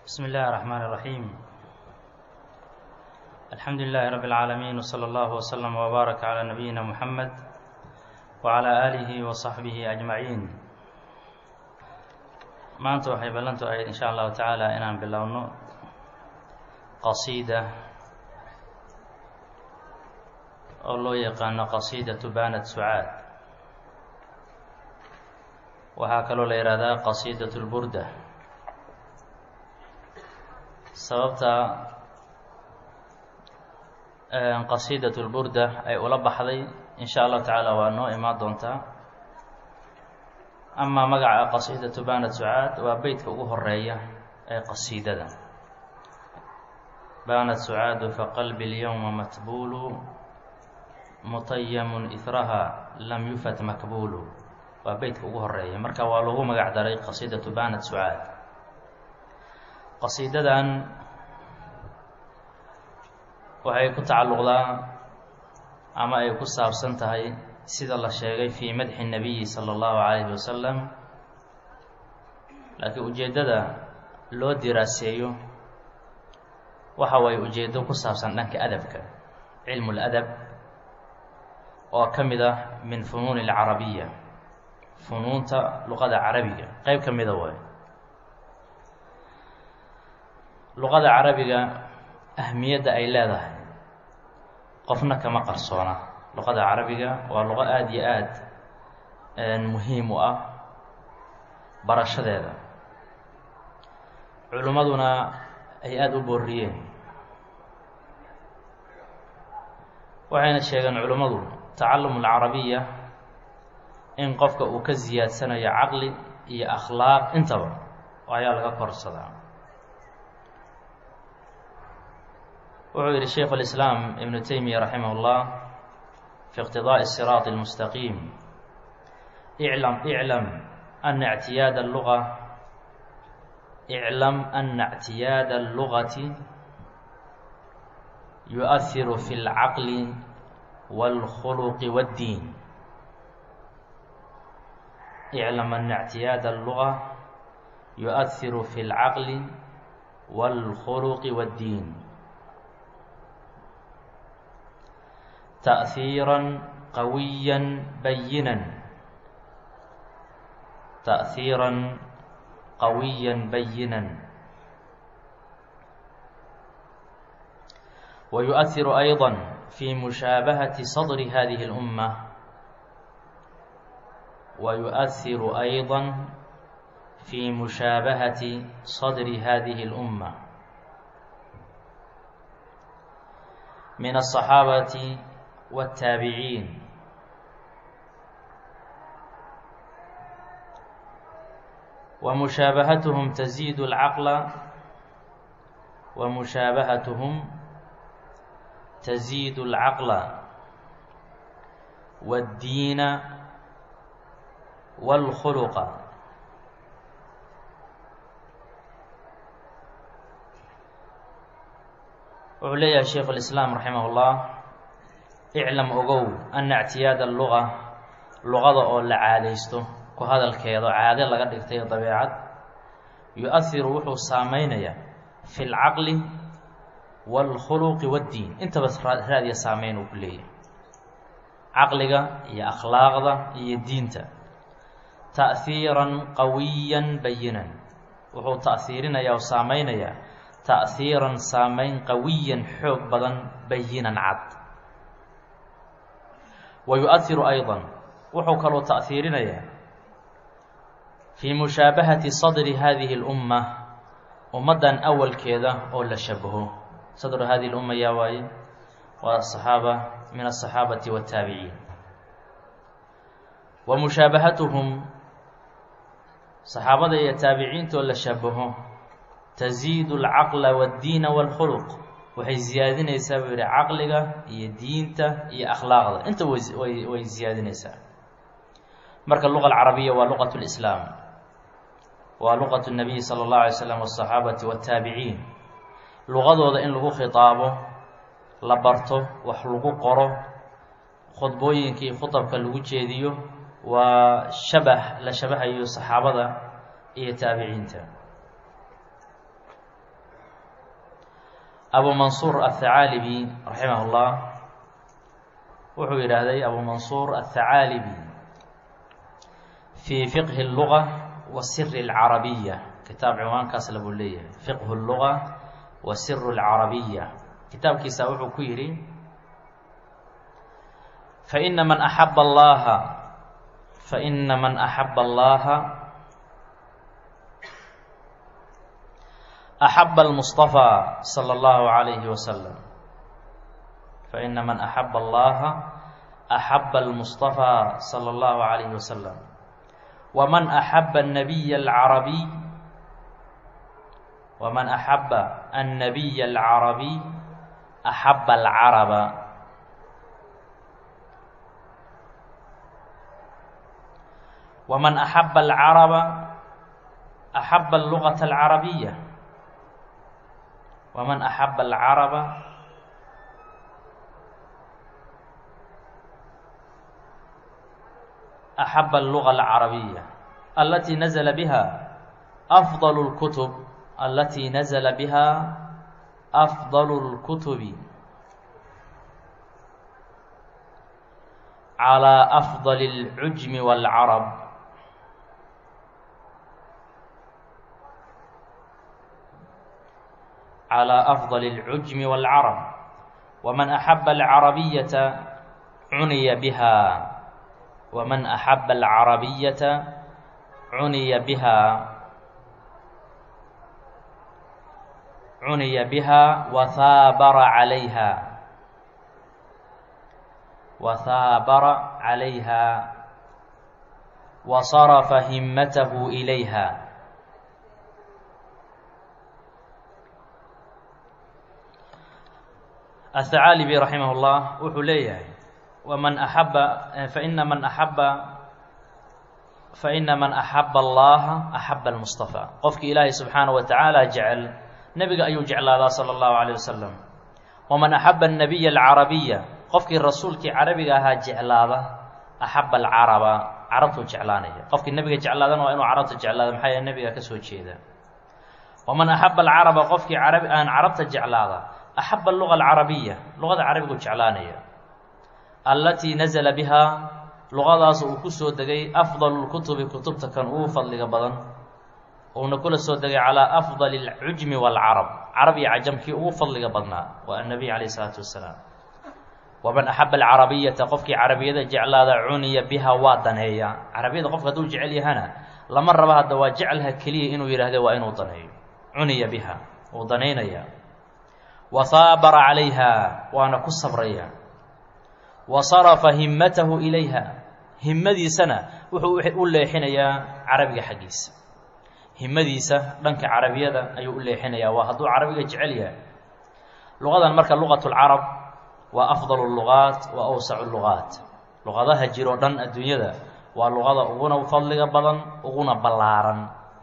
بسم الله الرحمن الرحيم الحمد لله رب العالمين وصلى الله وسلم وبارك على نبينا محمد وعلى آله وصحبه أجمعين maanta waxay ballantu ahayd in sha allahu tacaala inaan bilowno qasiida oo loo yaqaano qasiidatu banat sucaad waxaa kaloo la yihahdaa qasiidat lburda sababta qasiidat lburda ay ula baxday in sha allahu tacaala waa noo imaan doontaa amaa magaca qasiidatu banat sucaad waa beytka ugu horeeya ee qasiidada banat sucaadu faqalbi اlyowma matbuulu mutayamun ihraha lam yufat makbuulu waa beytka ugu horeeya marka waa lagu magac daray qasiidatu banat sucaad qasiidadan waxay ku tacalluqdaa ama ay ku saabsan tahay sida la sheegay fii madxi nabiyi sala allahu calayhi wasalam laakiin ujeeddada loo diraaseeyo waxa waye ujeeddo ku saabsan dhanka adabka cilmu ladab oo ka mid ah min funuuni alcarabiya funuunta luqada carabiga qeyb ka mida waay luqada carabiga ahmiyadda ay leedahay qofna kama qarsoona luqada carabiga waa luqo aada iyo aad muhiim u ah barashadeeda culimmaduna ay aada u booriyeen waxayna sheegeen culimmadu tacallum alcarabiya in qofka uu ka siyaadsanayo caqli iyo akhlaaq intaba ayaa laga korsadaa wuxuu yihi sheikh اlislaam ibnu teymiya raximah اllah في اقتضاء الصراط المستقيم اعلم اعلم أن اعتياد اللغة اعلم أن اعتياد اللغة يؤثر في العقل والخلق والدين اعلم أن اعتياد اللغة يؤثر في العقل والخلق والدين تأثيرا قويا بينا تأثيرا قويا بينا ويؤثر أيضا في مشابهة صدر هذه الأمة ويؤثر أيضا في مشابهة صدر هذه الأمة من الصحابة والتابعين ومشابهتهم تزيد العقل ومشابهتهم تزيد العقل والدين والخلق وعليها شيخ الإسلام رحمه الله iclam ogow ana ictiyaada alluga luqada oo la caadaysto ku hadalkeedo caade laga dhigtay dabeecad yu-ahiru wuxuu saameynayaa fi lcaqli waalkhuluqi waddiin intaba raadiya saameyn uu ku leeyahay caqliga iyo akhlaaqda iyo diinta ta'hiiran qawiyan bayinan wuxuu ta'hiirinayaa oo saameynayaa ta'hiiran saameyn qawiyan xoog badan bayinan cad wayu'ahiru ayضa wuxuu kaloo ta'hiirinayaa fii mushaabahati sadri hadihi اlumma ummaddan awalkeeda oo la shabaho sadru hadihi اlumma yaa waaye waa asaxaaba min aلصaxaabati wالtaabiciin wa mushaabahatuhum saxaabada iyo taabiciintoo la shabaho taziidu اlcaqla wاddiina wاlkhuluq waxay ziyaadinaysaa buu yihi caqliga iyo diinta iyo akhlaaqda inta way way ziyaadinaysaa marka luqa alcarabiya waa luqat lislaam waa luqat nabiyi sala allahu alay slam wasaxaabati waataabiciin luqadooda in lagu khitaabo la barto wax lagu qoro khudbooyinkii khutabka lagu jeediyo waa shabah la shabahayo saxaabada iyo taabiciinta abu mansuur athacaalibi raximah اllah wuxuu yidhaahday abu mansuur athacaalibi fii fiqhi اluga wa siri اlcarabiya kitaab cinwaankaas labuu leeyahay fiqhu اluga wa siru اlcarabiya kitaabkiisa wuxuu ku yidhi faina man axaba allaha faina man axaba allaha axaba almustaفى salى اllahu عalayhi wasalam faina man axaba allaha axaba almustaفى salى اllahu عalayhi wasalam waman axaba الnabiy اlcarabiy waman axaba الnabiy اlcarabiy axaba alcaraba waman axaba alcaraba axaba allugaةa alcarabiya waman axaba alcaraba axaba alluga alcarabiya alatii nazla biha afضal اlkutub alatii nazla biha afضal اlkutubi calى afضal اlcujmi wاlcarab calى afضal اlcujmi wاlcarab waman axaba alcarabiyata cuniya biha waman axaba alcarabiyata cuniya biha cuniya biha wahaabara calayha wahaabara calayha wasarafa himmatahu ilayha aلثacaalibi raximah اllah wuxuu leeyahay waman axaba faina man axaba faina man axaba allaha axaba اlmustaفى qofkii ilaahay subxaanaه wa tacaala jecel nebiga ayuu jeclaadaa salى اllahu عalيه wasalam waman axaba الnabiy اlcarabiya qofkii rasuulkii carabiga ahaa jeclaada axaba alcaraba carabtuu jeclaanaya qofkii nebiga jeclaadana waa inuu carabta jeclaada maxaa yahe nebiga ka soo jeeda waman axaba alcaraba qofkii carabi aan carabta jeclaada axaba aluga alcarabiya luqada carabigu jeclaanaya allatii nazala bihaa luqadaas uu ku soo degay afdalu lkutubi kutubta kan ugu fadliga badan uuna kula soo degay calaa afdali alcujmi waalcarab carab iyo cajamkii ugu fadliga badnaa waa annabiy calayh isalaatu wassalaam waman axaba alcarabiyata qofkii carabiyada jeclaada cuniya biha waa daneeya carabiyada qofka hadduu jecel yahana lama raba hadda waa jecelha keliya inuu yidhaahde waa inuu daneeyo cuniya biha uu danaynaya wahaabara calayha waana ku sabraya wa sarafa himmatahu ilayha himmadiisana wuxuu u leexinayaa carabiga xaggiisa himmadiisa dhanka carabiyada ayuu u leexinayaa waa hadduu carabiga jecel yahay luqadan marka luqat lcarab waa afdal lugaat wa awsacu lugaat luqadaha jiroo dhan adduunyada waa luqada uguna fadliga badan uguna ballaaran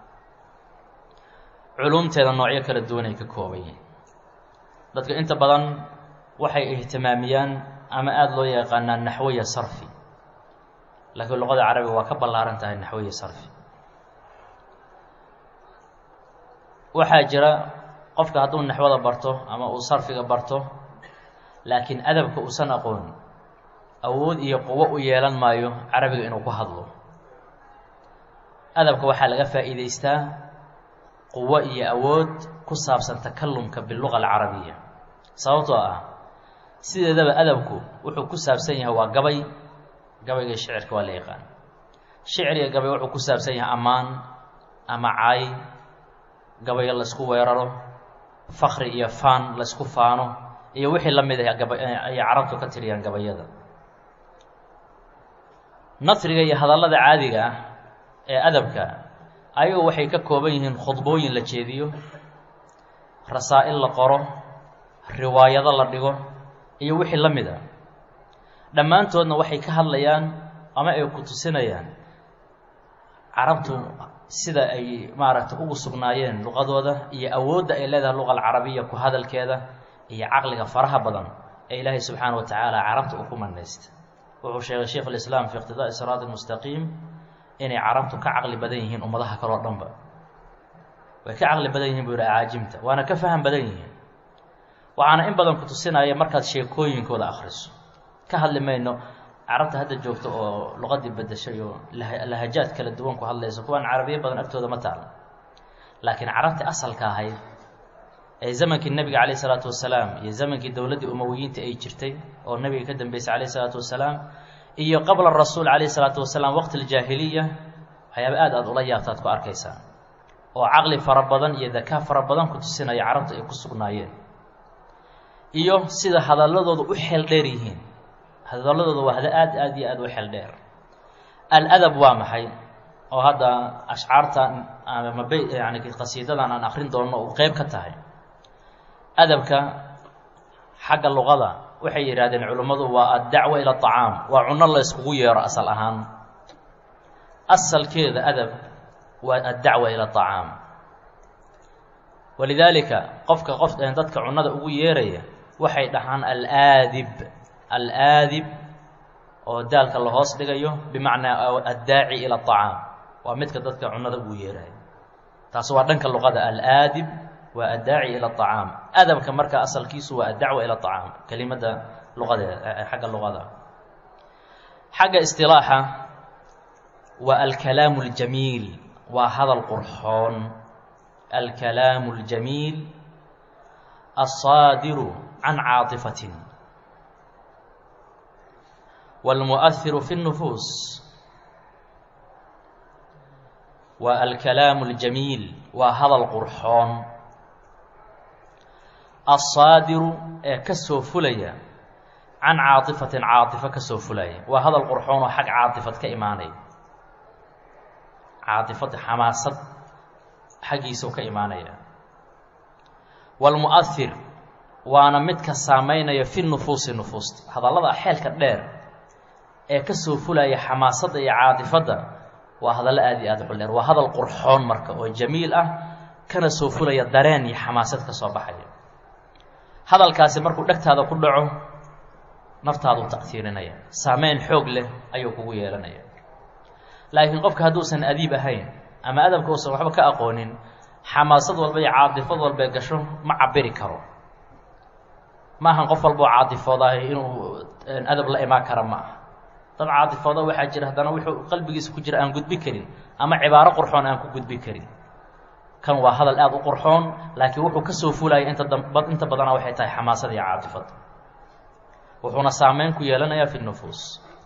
culumteeda noocyo kala duwanay ka kooban yihin dadka inta badan waxay ihtimaamiyaan ama aada loo yaqaanaa naxwiya sarfi laakiin luqada carabiga waa ka ballaaran tahay naxwiya sarfi waxaa jira qofka hadduu naxwada barto ama uu sarfiga barto laakiin adabka uusan aqoon awood iyo quwo u yeelan maayo carabiga inuu ku hadlo adabka waxaa laga faa'iidaystaa quwo iyo awood ku saabsan takalumka biluga alcarabiya sababtoo ah sideedaba adabku wuxuu ku saabsan yahay waa gabay gabayga shicirka waa la yaqaan shicir iyo gabay wuxuu ku saabsan yahay ammaan ama caay gabayo laysku weeraro fakri iyo faan laysku faano iyo wixii la mid ah gaba ay carabtu ka tiriyaan gabayada nasriga iyo hadallada caadiga ah ee adabka ayagu waxay ka kooban yihiin khudbooyin la jeediyo rasaa-il la qoro riwaayado la dhigo iyo wixii la mid a dhammaantoodna waxay ka hadlayaan ama ay ku tusinayaan carabtu sida ay maaragtay ugu sugnaayeen luqadooda iyo awoodda ay leedahay luqa alcarabiya ku hadalkeeda iyo caqliga faraha badan ee ilaahay subxaana wa tacaala carabta uu ku manaysta wuxuu sheegay sheikh alislaam fi iqtidaa'i siraati almustaqiim inay carabtu ka caqli badan yihiin ummadaha kaleo dhanba way ka caqli badan yihin buu yihi acaajimta waana ka faham badan yihiin waxaana in badan ku tusinaya markaad sheekooyinkooda akhriso ka hadli mayno carabta hadda joogta oo luqadii bedeshay oo lahajaad kala duwan ku hadlaysa kuwaan carabiyo badan agtooda ma taala laakiin carabta asalka ahayd ee zamankii nebiga calayh isalaatu wasalaam iyo zamankii dowladdii umawiyiinta ay jirtay oo nebiga ka dambeysay calayh isalaatu wasalaam iyo qabla rasuul calayh isalaatu wasalaam waqti aljaahiliya waxyaaba aad aad ula yaabtaad ku arkaysaa oo caqli fara badan iyo dakaa fara badan ku tusinaya carabta ay ku sugnaayeen iyo sida hadalladooda u xeel dheer yihiin hadalladooda waa hada aad aad iyo aad u xeel dheer aladab waa maxay oo hadda ashcaartan ama b yani qasiidadan aan akrin doonno uu qeyb ka tahay adabka xagga luqada waxay yidhahdeen culimmadu waa addacwa ila acaam waa cunno la yskugu yeero asal ahaan asalkeeda adab waa addacwa ila acaam walidaalika qofka qof dadka cunnada ugu yeeraya waxay dhahaan alaadib alaadib oo daalka la hoos dhigayo bimacnaa addaaci ila acaam waa midka dadka cunnada ugu yeeraya taas waa dhanka luqada alaadib waa addaaci ila acaam adabka marka asalkiisu waa addacwa ila acaam kelimada luqadeeda xagga luqada xagga istilaaxa waa alkalaamu اljamiil waa hadal qurxoon alkalaamu اljamiil alsaadiru can caatifatin wاlmuؤhiru fi الnufuus waa alkalaamu اljamiil waa hadal qurxoon alsaadiru ee ka soo fulaya can caatifatin caatifo ka soo fulaya waa hadal qurxoon oo xag caatifad ka imaanaya caatifad xamaasad xaggiisuu ka imaanaya waalmu'ahir waana midka saamaynaya fi nufuusi nufuusta hadallada xeelka dheer ee ka soo fulaya xamaasadda iyo caatifadda waa hadallo aad iyo aad u dheer waa hadal qurxoon marka oo jamiil ah kana soo fulaya dareen iyo xamaasad ka soo baxaya hadalkaasi markuu dhegtaada ku dhaco naftaaduu ta'hiirinaya saameyn xoog leh ayuu kugu yeelanaya laakiin qofka hadduusan adiib ahayn ama adabka uusan waxba ka aqoonin xamaasad walba iyo caatifad walbee gasho ma cabiri karo ma ahan qof walboo caatifoodaah inuu adab la imaan kara ma aha dad caatifooda waxaa jira haddana wuxuu qalbigiisa ku jira aan gudbi karin ama cibaaro qurxoon aan ku gudbi karin kan waa hadal aada u qurxoon laakiin wuxuu ka soo fulaya inta dab inta badana waxay tahay xamaasada iyo caatifada wuxuuna saameyn ku yeelanayaa fi nufuus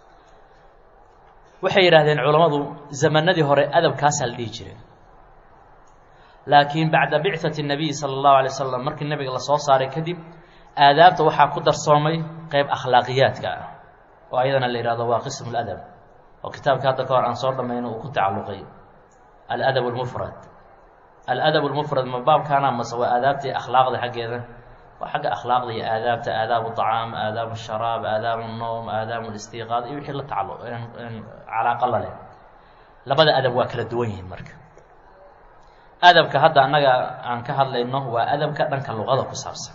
waxay yidhaahdeen culammadu zamanadii hore adabkaasaa la dhihi jiray laakiin bacda bicati nabiy sala allahu alay wasalam markii nebiga lasoo saaray kadib aadaabta waxaa ku darsoomay qeyb akhlaaqiyaadka ah oo ayadana la yihahdo waa qismu ladab oo kitaabka hadda ka hor aan soo dhamayno uu ku tacalluqay aladab lmufrad aladab lmufrad ma baabkaana mase waa aadaabtii akhlaaqda xaggeeda waa xagga akhlaaqda iyo aadaabta aadaabu طacaam aadaabu sharaab aadaabu noom aadaabu listiiqaad iyo wixii la tacalluq calaaqa la leh labada adab waa kala duwan yihiin marka adabka hadda annaga aan ka hadlayno waa adabka dhanka luqada ku saabsan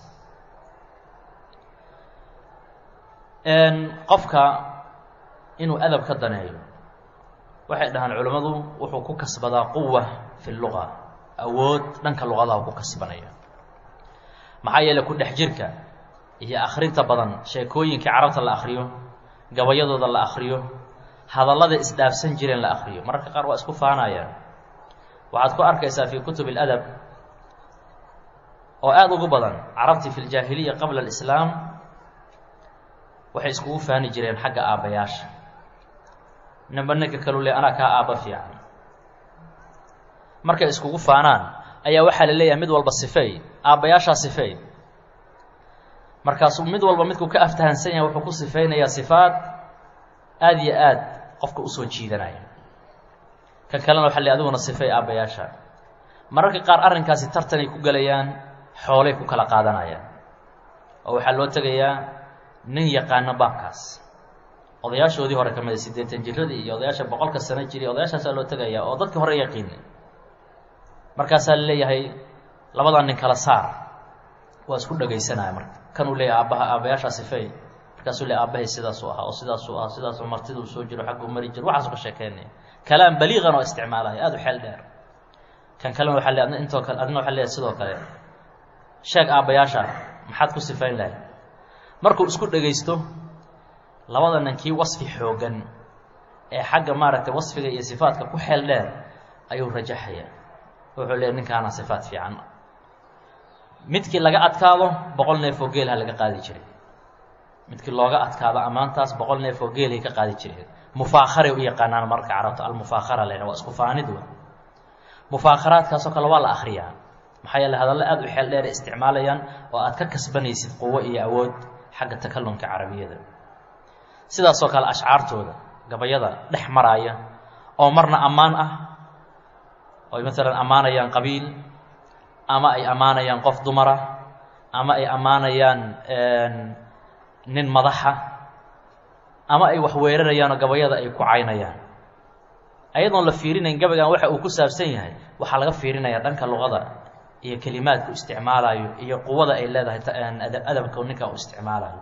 qofka inuu adab ka daneeyo waxay dhahaan culimmadu wuxuu ku kasbadaa quwa fi luga awood dhanka luqadaha ku kasbanaya maxaa yeele ku dhex jirka iyo akhrinta badan sheekooyinkii carabta la akhriyo gabayadooda la akhriyo hadallada isdhaafsan jireen la akhriyo mararka qaar waa isku faanayaan waxaad ku arkaysaa fii kutub اladab oo aada ugu badan carabtii fi ljaahiliya qabla alislaam waxay iskugu faani jireen xagga aabbayaasha ninba ninka kalu le anaa kaa aabba fiican markay iskugu faanaan ayaa waxaa la leeyahay mid walba sifeey aabbayaashaa sifeey markaasuu mid walba midkuu ka aftahansan yahay wuxuu ku sifeynayaa sifaad aada iyo aad qofka usoo jiidanaya kan kalena waxa le adiguna sifeey aabbayaasha mararka qaar arrinkaasi tartanay ku gelayaan xoolay ku kala qaadanayaan oo waxaa loo tegayaa nin yaqaano baabkaas odayaashoodii hore ka mida siddeetan jiradii iyo odayaasha boqolka sano jiri odayaashaasaa loo tegayaa oo dadkii hore yaqiinay markaasaa la leeyahay labadaa nin kala saar waa isku dhegaysanaya marka kan uu leeyahay aabbaha aabbayaashaa sifeey markaasuu leey aabbahay sidaasuu ahaa oo sidaasuu ahaa sidaasuu martiduu soo jiro xagguu mari jiro waxaasuu ka sheekeynaya kalaam baliiqan oo isticmaalaya aada u xeel dheer kan kalena waxaa le adna intoo kale adna waxaa leeyahay sidoo kale sheeg aabbayaasha maxaad ku sifayn lahayd markuu isku dhegaysto labada nin kii wasfi xooggan ee xagga maaragtay wasfiga iyo sifaadka ku xeel dheer ayuu rajaxaya wuxuu leeyahy ninkaana sifaad fiican midkii laga adkaado boqol neef oo geelha laga qaadi jiray midkii looga adkaado ammaantaas boqol neef oo geelhay ka qaadi jireen mufaakharay u yaqaanaan marka carabta almufaakhara lena waa isku faanid wa mufaakharaadkaasoo kale waa la akriyaa maxaa yeele hadallo aada u xeel dheer isticmaalayaan oo aad ka kasbanaysid quwo iyo awood xagga takalumka carabiyada sidaasoo kale ashcaartooda gabayada dhex maraaya oo marna ammaan ah oy maalan ammaanayaan qabiil ama ay ammaanayaan qof dumara ama ay ammaanayaan nin madaxa ama ay wax weerarayaanoo gabayada ay ku caynayaan ayadoon la fiirinayn gabaygan waxa uu ku saabsan yahay waxaa laga fiirinaya dhanka luqada iyo kelimaadku isticmaalayo iyo quwada ay leedahay adabka ninka uu isticmaalayo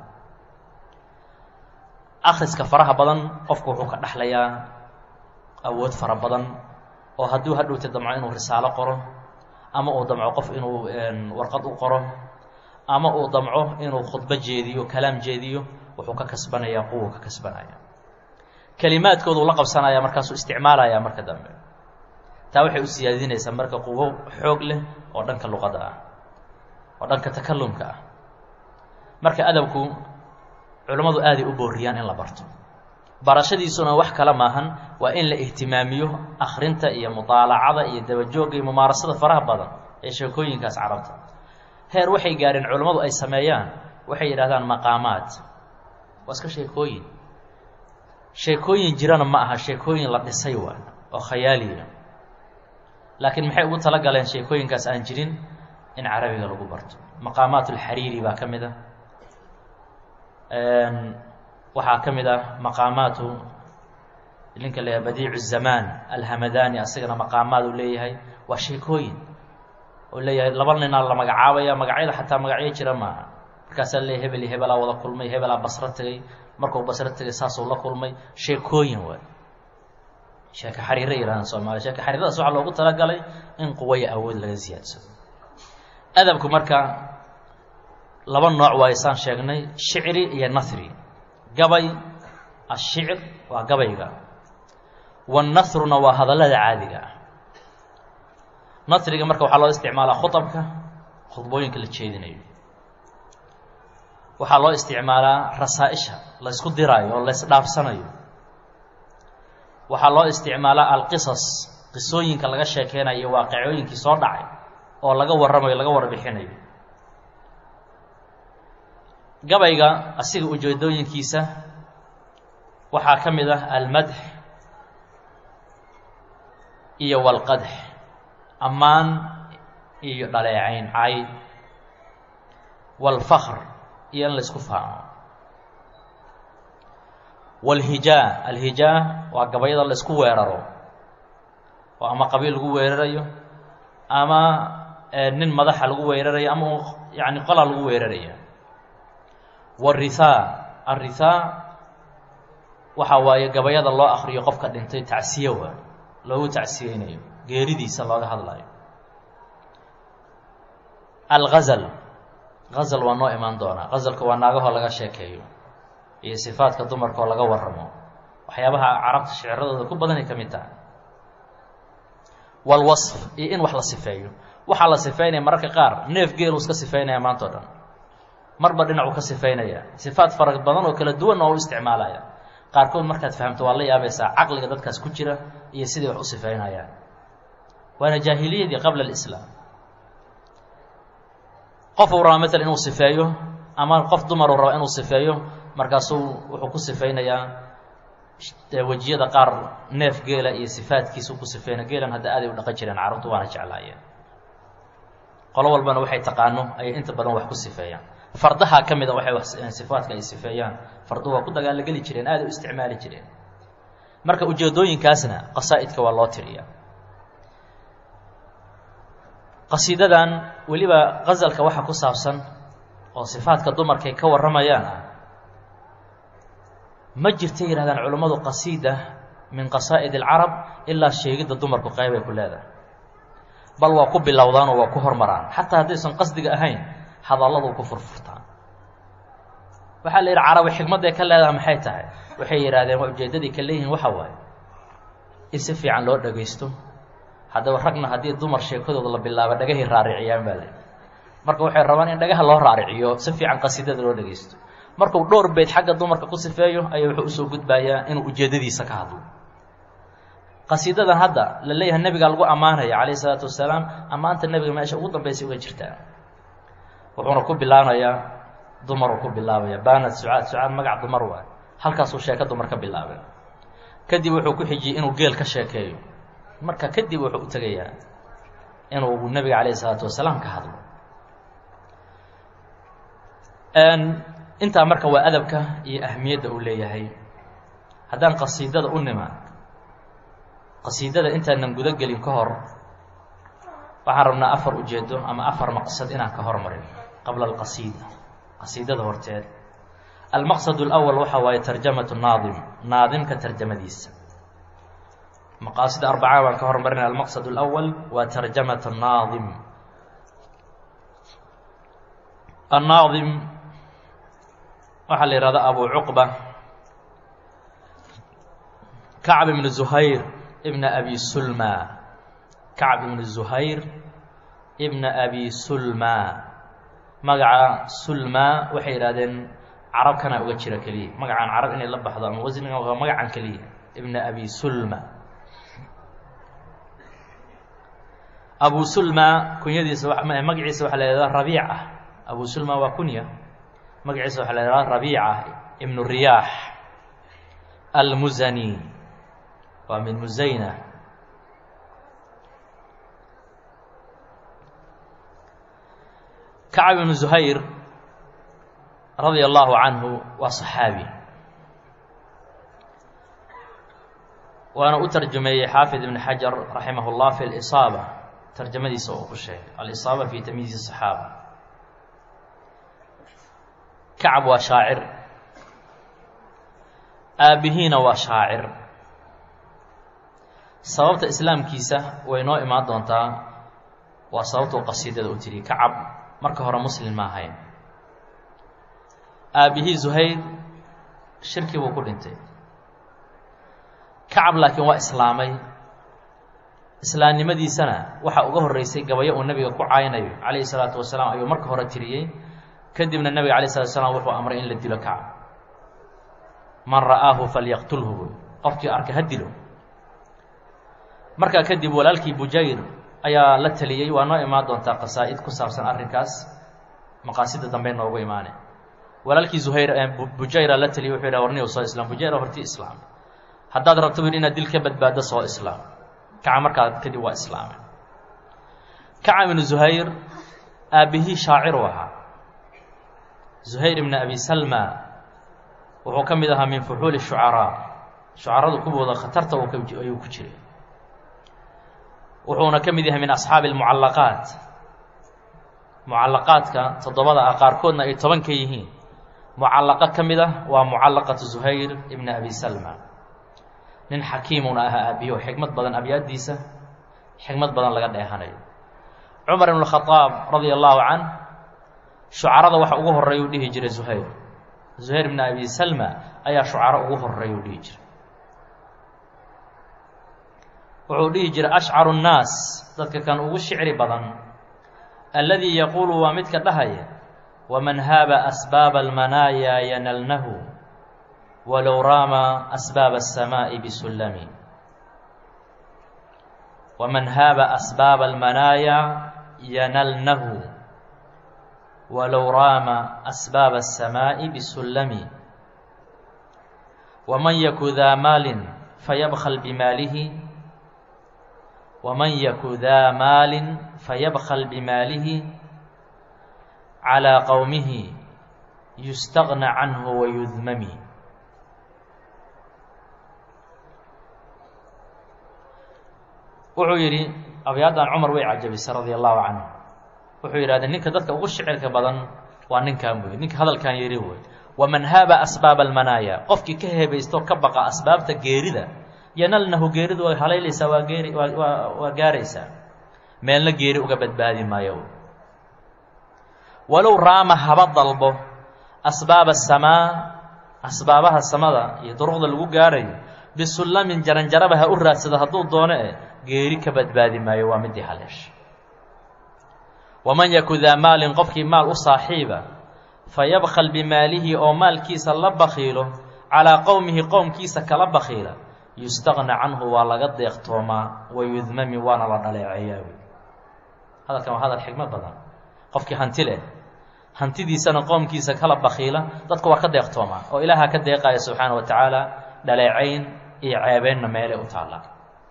akhriska faraha badan qofku wuxuu ka dhexlayaa awood fara badan oo hadduu hadhowta damco inuu risaalo qoro ama uu damco qof inuu warqad u qoro ama uu damco inuu khudbo jeediyo kalaam jeediyo wuxuu ka kasbanayaa quwuu ka kasbanaya kelimaadkooduu la qabsanaya markaasuu isticmaalaya marka dambe taa waxay u siyaadinaysaa marka quwo xoog leh oo dhanka luqada ah oo dhanka takalumka ah marka adabku culammadu aaday u booriyaan in la barto barashadiisuna wax kale maahan waa in la ihtimaamiyo akhrinta iyo mutaalacada iyo dabajoogga iyo mumaarasada faraha badan ee sheekooyinkaas carabta heer waxay gaareen culammadu ay sameeyaan waxay yidhahdaan maqaamaad waa iska sheekooyin sheekooyin jirana ma aha sheekooyin la dhisay waa oo khayaaliya laakiin maxay ugu tala galeen sheekooyinkaas aan jirin in carabiga lagu barto maqaamaat alxariiri baa ka mid ah waxaa ka mid ah maqaamaatu ninka la yahay badiicu zamaan alhamadani asagana maqaamaad uu leeyahay waa sheekooyin oo leeyahay laba ninaa la magacaabaya magacyada xataa magacyo jira maaha markaasaa leeyahy hebel iyo hebelaa wada kulmay hebelaa basro tegay markuu basro tegay saasuu la kulmay sheekooyin waay sheeke xariira yihahdan soomaaliya sheeke xariiradaas waxaa loogu talagalay in quwaya awood laga siyaadsado adabku marka laba nooc waayo saan sheegnay shicri iyo nahri gabay ashicr waa gabayga wanathruna waa hadallada caadiga ah nahriga marka waxaa loo isticmaalaa khutabka khudbooyinka la jeedinayo waxaa loo isticmaalaa rasaa-isha la ysku diraayo oo la ysdhaafsanayo waxaa loo isticmaalaa alqisas qisooyinka laga sheekeynayo iyo waaqicooyinkii soo dhacay oo laga warramayo laga warbixinayo gabayga asiga ujeedooyinkiisa waxaa ka mid ah almadx iyo walqadx ammaan iyo dhaleecayn cay walfakr iyo in la ysku faamo walhijaa alhijaa waa gabayada la ysku weeraro oo ama qabiil lagu weerarayo ama nin madaxa lagu weerarayo ama yani qolaa lagu weeraraya warithaa arithaa waxa waaye gabayada loo akriyo qofka dhintay tacsiye waa loogu tacsiyeynayo geeridiisa looga hadlayo algazal gazal waa noo imaan doonaa gazalka waa naagahoo laga sheekeeyo iyo sifaadka dumarkaoo laga warramo waxyaabaha carabta shicradooda ku badanay ka mid tahay walwasf iyo in wax la sifeeyo waxaa la sifeynaya mararka qaar neef geeluu iska sifeynaya maanta o dhan marba dhinacuu ka sifeynaya sifaad fara badan oo kala duwan oo u isticmaalaya qaarkood markaad fahamto waa la yaabaysaa caqliga dadkaas ku jira iyo siday wax u sifeynayaan waana jaahiliyadii qabla alislaam qof uu raba maalan inuu sifeeyo ama qof dumar uu raba inuu sifeeyo markaasuu wuxuu ku sifeynayaa wejiyada qaar neef geela iyo sifaadkiisuu ku sifeynaya geelan hadda aaday u dhaqan jireen carabtu waana jeclaayeen qolo walbana waxay taqaano ayay inta badan wax ku sifeeyaan fardaha ka mid a waxay sifaadka ay sifeeyaan farduhu waa ku dagaalageli jireen aaday u isticmaali jireen marka ujeedooyinkaasna qasaa'idka waa loo tiriyaa qasiidadan weliba gazalka waxa ku saabsan oo sifaadka dumarkay ka warramayaan ah ma jirta yihahdaan culammadu qasiida min qasaa'id alcarab ilaa sheegidda dumarku qeybay ku leedahay bal waa ku bilowdaan oo waa ku hormaraan xataa haddaysan qasdiga ahayn hadalladuu ku furfurtaa waxaa la yidhi carabi xikmadday ka leedaha maxay tahay waxay yidhahdeen waa ujeeddadii ka leeyihiin waxa waaye in si fiican loo dhagaysto haddaba ragna haddii dumar sheekadooda la bilaabo dhagahay raariciyaan baa la marka waxay rabaan in dhagaha loo raariciyo si fiican qasiidada loo dhagaysto markuu dhowr beyd xagga dumarka ku sifeeyo ayaa wuxuu usoo gudbayaa inuu ujeeddadiisa ka hadlo qasiidadan hadda la leeyahay nebigaa lagu ammaanaya calayhi isalaatu wasalaam ammaanta nebiga meesha ugu dambaysay uga jirtaa wuxuuna ku bilaabanayaa dumaruu ku bilaabaya baanad sucaad sucaad magac dumar waay halkaasuu sheeko dumar ka bilaabay kadib wuxuu ku xijiyey inuu geel ka sheekeeyo marka kadib wuxuu u tegayaa inuu nebiga calayhi isalaatu wasalaam ka hadlo intaa marka waa adabka iyo ahmiyadda uu leeyahay haddaan qasiidada u nimaan qasiidada intaanan gudo gelin ka hor waxaan rabnaa afar ujeedo ama afar maqsad inaan ka hormarin qabla alqasiida qasiidada horteed almaqsad alawal waxa waaye tarjamatu naadim naadimka tarjamadiisa maqaasida arbacaa baan ka hormarinaya almaqsad alawal waa tarjamat naadim annaadim waxaa la yihahda abu cuqba kacb ibn zuhayr ibna abi sulma kacb ibn zuhayr ibna abi sulma magaca sulma waxay yidhahdeen carabkana uga jira keliya magacaan carab inay la baxdo ama wasniga waa magacan keliya ibna abi sulma abu sulma kunyadiisa magaciisa waxaa la yihahda rabiica abu sulma waa kunya magaciisa waxaa la yihahda rabiica ibnu riyaax almuzani waa min musayna kacb ibnu zuhayr radia allahu canhu waa صaxaabi waana u tarjumeeyey xaafid ibn xajar raximah اllah fi اlisaaba tarjamadiisa oo ku sheegay alisaaba fi tamyiizi الصaxaaba kacab waa shaacir aabbihiina waa shaacir sababta islaamkiisa way noo imaan doontaa waa sababtuu qasiidada u tiri kacab marka hore muslim ma ahayn aabbihii zuhayr shirki buu ku dhintay kacab laakiin waa islaamay islaamnimadiisana waxaa uga horreysay gabayo uu nebiga ku caynayo calayhi salaatu wasalaam ayuu marka hore tiriyey kadibna nebiga alay slatu slam wuxuu amray in la dilo kacab man ra'aahu falyaqtulhu buy qofkii arkay ha dilo markaa kadib walaalkii bujayr ayaa la teliyey waa noo imaan doontaa qasaa'id ku saabsan arrinkaas maqaasida dambe noogu imaane walaalkii zuhayr bujayra la teliyey wuxuu yidhaha warniyow soo islaam bujayra horti islaam haddaad rabto bu yidhi inaad dil ka badbaaddo soo islaam kaca markaa kadib waa islaamay kacab ibnu zuhayr aabbihii shaacir u ahaa zuhayr ibna abi salma wuxuu ka mid ahaa min fuxuuli shucaraa shucaradu kuwooda khatarta ayuu ku jiray wuxuuna ka mid yahay min asxaabi almucallaqaat mucallaqaadka toddobada ah qaarkoodna ay toban ka yihiin mucallaqo ka mid ah waa mucallaqatu zuhayr ibna abi salma nin xakiimuna ahaa aabiyo xikmad badan abyaaddiisa xikmad badan laga dheehanayo cumar ibn khadaab radia allahu canh shucarada waxa ugu horreeya u dhihi jiray zuhayr zuhayr ibna abi salma ayaa shucaro ugu horreeya u dhihi jiray wuxuu dhihi jiray ashcaru nnaas dadka kan ugu shicri badan alladii yaquulu waa midka dhahaya waman haaba asbaaba almanaaya yanalnahu walow raama asbaaba aلsamaaءi bisullami waman haaba asbaaba almanaaya yanalnahu walow raama asbaaba aلsamaaءi bisullami waman yaku daa maalin fayabkl bimaalihi waman yaku daa maalin fayabkl bimaalihi calىa qowmihi yustagna canhu wayudmami wuxuu yidhi abyaadan cumar way cajabisay radia allahu canhu wuxuu yidhahdee ninka dadka ugu shicirka badan waa ninkan buy ninka hadalkan yidhi wey waman haaba asbaaba almanaaya qofkii ka heebaysto ka baqa asbaabta geerida yanalnahu geeridu way halaylaysaa waa geeri waa waa gaaraysaa meelna geeri uga badbaadi maayo walow raama haba dalbo asbaaba asamaa asbaabaha samada iyo duruqda lagu gaarayo bisullamin jaranjaraba ha u raadsado hadduu doono eh geeri ka badbaadi maayo waa midii haleesha waman yaku daa maalin qofkii maal u saaxiiba fayabkhal bimaalihi oo maalkiisa la bakhiilo calaa qowmihi qowmkiisa kala bakhiila yustaqna canhu waa laga deeqtoomaa wayudmami waana la dhaleeceeyaa hadalkan waa hadal xigmad badan qofkii hanti leh hantidiisana qoomkiisa kala bakhiila dadku waa ka deeqtoomaa oo ilaaha ka deeqaya subxaana wa tacaala dhaleecayn iyo ceebeynna meelay u taallaa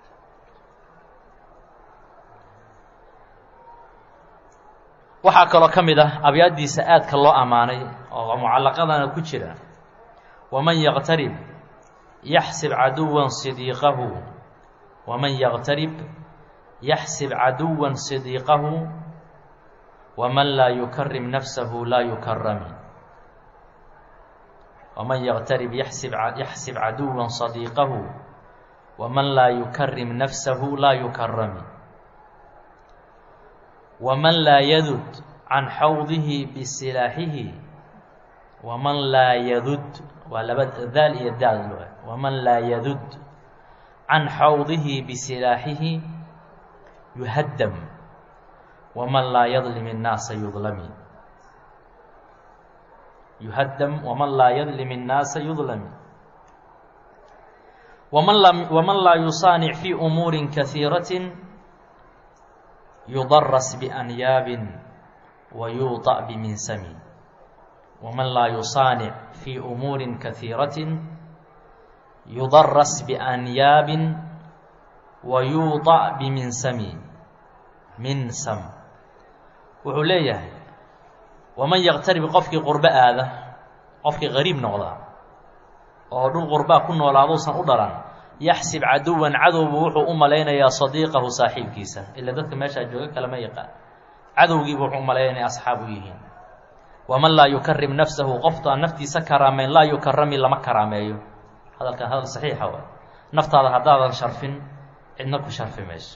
waxaa kaloo ka mid ah abyaaddiisa aadka loo ammaanay oo mucallaqadana ku jira waman yaqtarib yaxsib caduwan sidiiqahu waman yaqtarib yaxsib caduwan sidiiqahu waman laa yukarim nafsahu laa yukarami waman yaqtarib yaxsib yaxsib caduwan sadiiqahu waman laa yukarim nafsahu laa yukarami waman laa yadud can xawdihi bisilaaxihi waman laa yadud waa laba daal iyo daal waman laa yadud can xawdihi bisilaaxihi yuhaddam waman laa yadlim الnaasa yudlami yuhaddam waman laa yadlim الnaasa yudlami waman la waman laa yusaanic fii umuuri kahiiraةi yudaras bianyaabin wa yuuطaأ biminsami waman laa yusaanic fii umuuri kahiiraةi yudaras bianyaabin wa yuuطaأ biminsami minsam wuxuu leeyahay waman yaqtarib qofkii qurbo aada qofkii qariib noqda oo dhul qurbaa ku noolaaduusan u dhalan yaxsib caduwan cadowbu wuxuu u malaynayaa sadiiqahu saaxiibkiisa ila dadka meeshaa jooga kalama yaqaan cadowgiibu wuxuu u malaynaya inay asxaab u yihiin waman laa yukarim nafsahu qoftu aan naftiisa karaameyn laa yukarami lama karaameeyo hadalkan hadal saxiixa waay naftaada haddaadan sharfin cidna ku sharfi mayso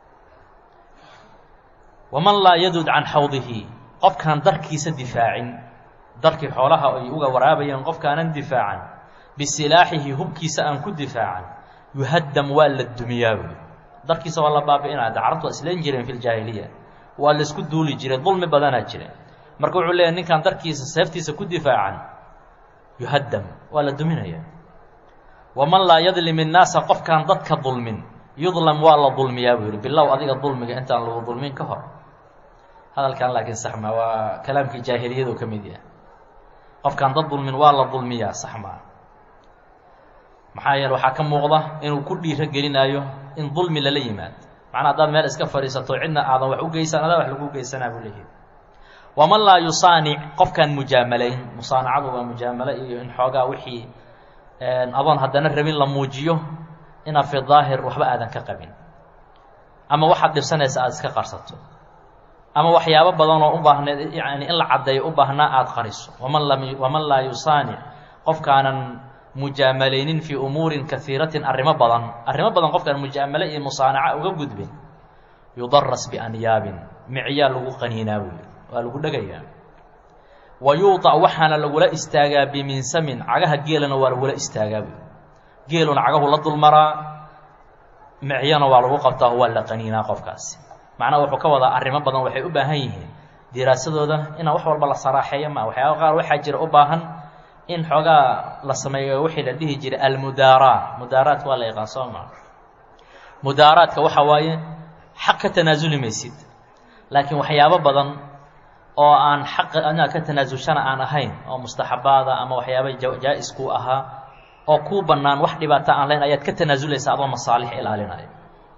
waman laa yadud can xawdihi qofkaan darkiisa difaacin darkii xoolaha ay uga waraabayeen qofkaanan difaacan bisilaaxihi hubkiisa aan ku difaacan yuhaddam waa la dumiyaa buy darkiisa waa la baabi'inaya de carabtu waa isleen jireen fi ljaahiliya waa laisku duuli jiray dulmi badanaa jira marka wuxuu leeyahy ninkaan darkiisa seeftiisa ku difaacan yuhaddam waa la duminaya waman laa yadlim innaasa qofkaan dadka dulmin yudlam waa la dulmiyaa buu yihi bilow adiga dulmiga intaan lagu dulmin ka hor hadalkan laakiin saxma waa kalaamkii jaahiliyadu ka mid yahay qofkaan dad dulmin waa la dulmiyaa saxmaa maxaa yeele waxaa ka muuqda inuu ku dhiiro gelinaayo in dulmi lala yimaado macnaa haddaad meel iska fadhiisato cidna aadan wax u geysan adaa wax lagu geysanaa buu leeyahay waman laa yusaanic qofkaan mujaamalayn musaanacadu waa mujaamalo iyo in xoogaa wixii adoon haddana rabin la muujiyo inaad fi daahir waxba aadan ka qabin ama waxaad dhibsanaysa aada iska qarsato ama waxyaabo badan oo u baahneed yani in la caddeeyo u baahnaa aada qariso waman lam waman laa yusaanic qofkaanan mujaamalaynin fii umuurin kaiiratin arrimo badan arrimo badan qofkaan mujaamale iyo musaanaca uga gudbin yudaras bianyaabin micyaa lagu qaniinaa buuyi waa lagu dhegayaa wa yuuطac waxaana lagula istaagaa biminsamin cagaha geelana waa lagula istaagaa buuyi geeluna cagahu la dulmaraa micyana waa lagu qabtaa oo waa la qaniinaa qofkaasi macnaha wuxuu ka wadaa arrimo badan waxay u baahan yihiin diraasadooda inaan wax walba la saraaxeeyo ma waxyaaba qaar waxaa jira u baahan in xoogaa la sameeyo wixii la dhihi jiray almudaaraat mudaaraadka waa la yaqaan soo maa mudaaraadka waxa waaye xaq ka tanaasuli maysid laakiin waxyaabo badan oo aan xaq inaad ka tanaasulshana aan ahayn oo mustaxabaada ama waxyaaba jaa-is kuu ahaa oo kuu bannaan wax dhibaata aan lahayn ayaad ka tanaasulaysaa adoo masaalix ilaalinaya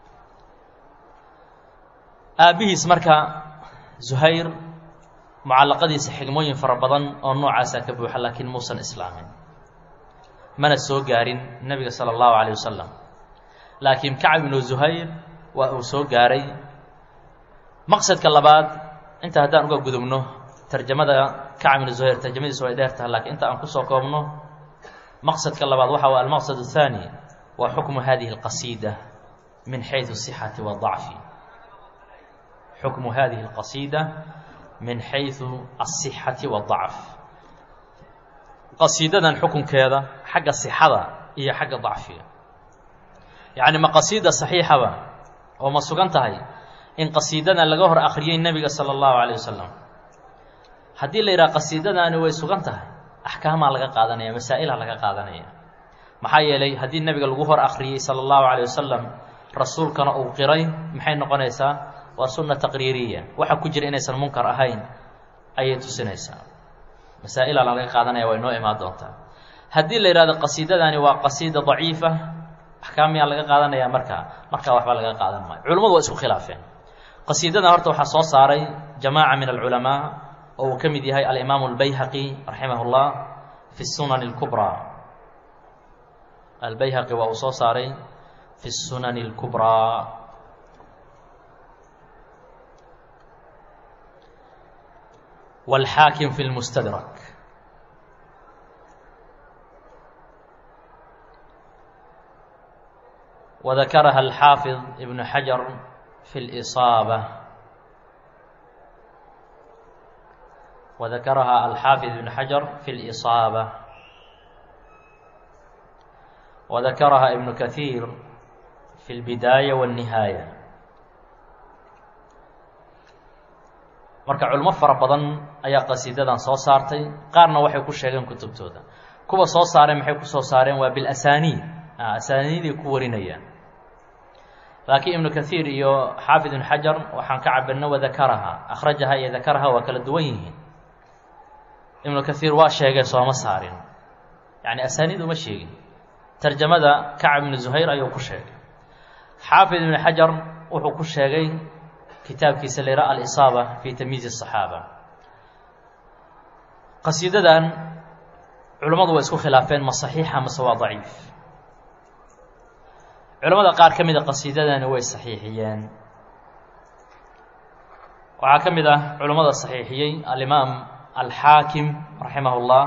aabbihiis marka zuhayr mucallaqadiisa xigmooyin fara badan oo noocaasaa ka buuxa laakiin muusan islaamin mana soo gaarin nebiga sala allahu calayh wasalam laakiin kacab ibnu zuhayr waa uu soo gaaray maqsadka labaad inta haddaan uga gudubno tarjamada kacab ibnu zuhayr tarjamadiisu way dheer tahay lakiin inta aan kusoo koobno maqsadka labaad waxa waa almaqsad الثaanي waa xukmu hadihi الqasiida min xayثu الصxati والضacfi xukmu hadihi الqasiida min xayثu الصixati والضacf qasiidadan xukunkeeda xagga sixada iyo xagga dacfiga yacni ma qasiida صaxiixaba oo ma sugan tahay in qasiidadan laga hor akriyey nebiga salى الlahu عalيه wasalam haddii la yidhaha qasiidadaani way sugan tahay axkaamaa laga qaadanaya masaa'ilha laga qaadanaya maxaa yeelay haddii nebiga lagu hor akriyey salى الlahu عalيه wasalam rasuulkana uu qiray maxay noqonaysaa waa sunna taqriiriya waxa ku jira inaysan munkar ahayn ayay tusinaysaa masaa'ila laga qaadanaya waa inoo imaan doontaa haddii la yidhahdo qasiidadani waa qasiida daciifa axkaam miyaa laga qaadanaya markaa markaa waxba laga qaadan maayo culimmadu waa isku khilaafeen qasiidadan horta waxaa soo saaray jamaaca min alculamaa oo uu ka mid yahay alimaamu albayhaqi raximah اllah fi sunan اlkubraa albayhaqi waa uu soo saaray fi sunan اlkubraa wاlxaakim fi اlmustadrak وذكرها الحافظ ابن حجر في الإصابة وذكرها الحافظ ابن حجر في الإصابة وذكرها ابن كثير في البداية والنهاية marka culmo fara badan ayaa qasiidadan soo saartay qaarna waxay ku sheegeen kutubtooda kuwa soo saareen maxay ku soo saareen waa bilasaniid asaaniiday ku warinayaan laakiin ibnu kaiir iyo xaafid ibn xajar waxaan ka cabirna wadakaraha akhrajaha iyo dakaraha waa kala duwan yihiin ibnu kaiir waa sheegay sooma saarin yani asaaniid uma sheegin tarjamada kacab ibnu zuhayr ayuu ku sheegay xaafid ibnu xajar wuxuu ku sheegay kitaabkiisa la yidhaha alisaaba fi tamyiiz الصaxaaba qasiidadan culammadu way isku khilaafeen ma saxiixa mase waa daciif culamada qaar ka mida qasiidadani way saxiixiyeen waxaa ka mid ah culammada saxiixiyey alimaam alxaakim raximah اllah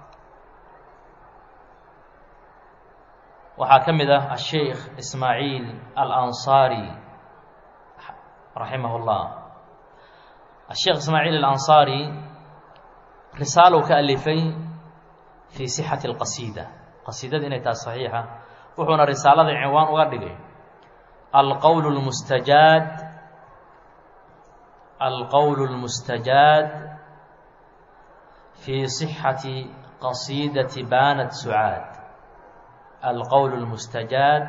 waxaa ka mid ah asheikh ismaaciil alansaari raximah اllah asheikh ismaaciil alansaari risaalow ka alifay fii sixati اlqasiida qasiidada inay tahay saxiixa wuxuuna risaalada cinwaan uga dhigay alqowl اlmustajaad alqowl اlmustajaad fii صixati qasiidati banat sucaad alqowl اlmustajaad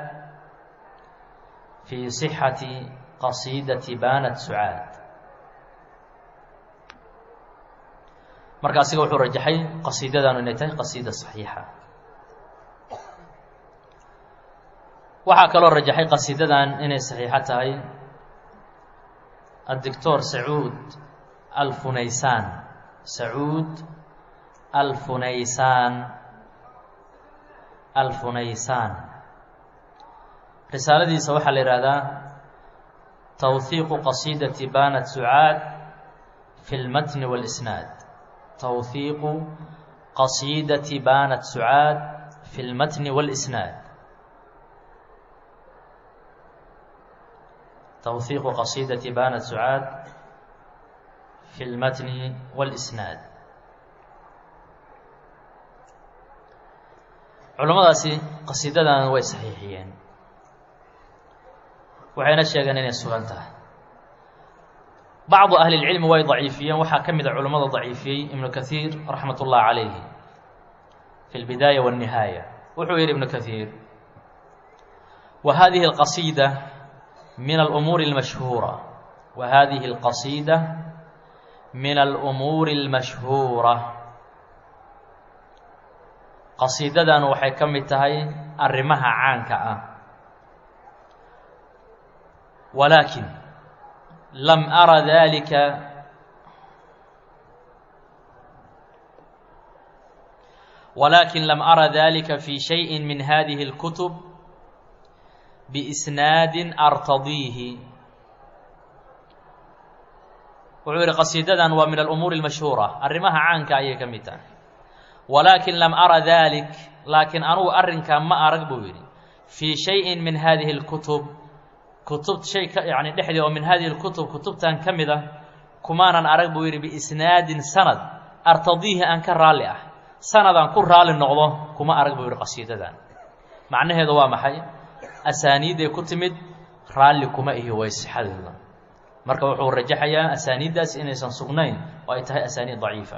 fii صixati qasiidati banat sucaad marka asiga wuxuu rajaxay qasiidadanu inay tahay qasiida صaxiixa waxaa kaloo rajaxay qasiidadan inay saxiixo tahay addictor sacuud alfunaysaan sacuud alfunaysaan alfunaysaan risaaladiisa waxaa la yidhaahdaa tawhiiqu qasiidati banat sucaad fi lmatni wاlisnaad tawhiiqu qasiidati banat sucaad fi lmatni wاlisnaad twhiiqu qasiidati banat sucaad fi lmatni wاlisnaad culammadaasi qasiidadan way saxiixiyeen waxayna sheegeen inay sugan tahay bacdu ahli اlcilmi way daciifiyeen waxaa ka mida culammada daciifiyey ibnu kaiir raxmat ullahi calayhi fi lbidaaya wاnnihaaya wuxuu yihi ibnu kaiir wa hadihi اlqasiida min alumuuri اlmashhuura wa hadihi اlqasiida min alumuuri اlmashhuura qasiidadan waxay ka mid tahay arrimaha caanka ah walaakin lam ara dalika walaakin lam ara dalika fi shayi min hadihi اlkutub biisnaadin artadiihi wuxuu yihi qasiidadan waa min alumuuri اlmashhuura arrimaha caanka ayay ka mid tahay walaakin lam ara dalik laakiin anugu arrinkaa ma arag buu yidhi fii shayin min hadihi اlkutub kutub shay ka yani dhexdii oo min hadihi اlkutub kutubtan ka mid ah kumaanan arag buu yidhi biisnaadin sanad artadiihi aan ka raalli ah sanadaan ku raalli noqdo kuma arag buu yidhi qasiidadan macnaheedu waa maxay asaaniidday ku timid raalli kuma ihi way sixadeeda marka wuxuu rajaxayaa asaaniiddaas inaysan sugnayn oo ay tahay asaaniid daciifa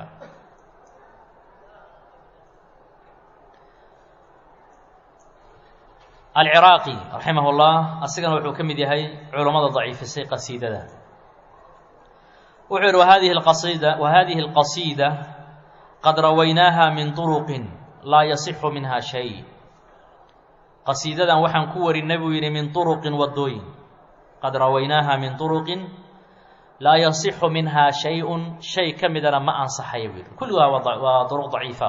alciraaqi raximah اllah asigana wuxuu ka mid yahay culammada daciifisay qasiidada wuxuu yihi wahadihi اqasida wahadihi اlqasiida qad rawaynaaha min طuruqin laa yasixu minha shay qasiidadan waxaan ku warinay buu yidhi min طuruqin wadooyin qad rawaynaaha min طuruqin laa yasixu minha shay-un shay ka midana ma ansaxaya buu yihi kulligaa waa duruq daciifa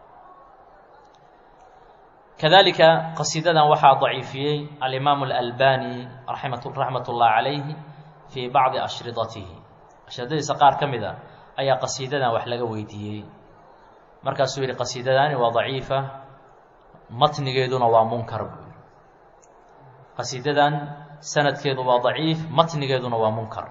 kadalika qasiidadan waxaa daciifiyey alimaamu alalbani ramat raxmat ullahi calayhi fii bacdi ashridatihi ashridadiisa qaar ka mid a ayaa qasiidadan wax laga weydiiyey markaasuu yidhi qasiidadaani waa daciifa matnigeeduna waa munkar buu yihi qasiidadan sanadkeedu waa daciif matnigeeduna waa munkar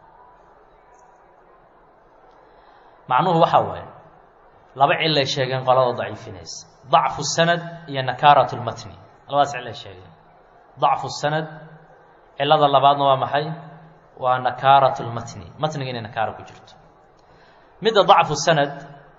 macnuhu waxaa waaye laba cilay sheegeen qolada daciifinaysa dacfu sanad iyo nakaarat lmatni labadaas cilay sheegeen dacfu sanad cilada labaadna waa maxay waa nakaarat lmatni matniga inay nakaara ku jirto midda dacfu sanad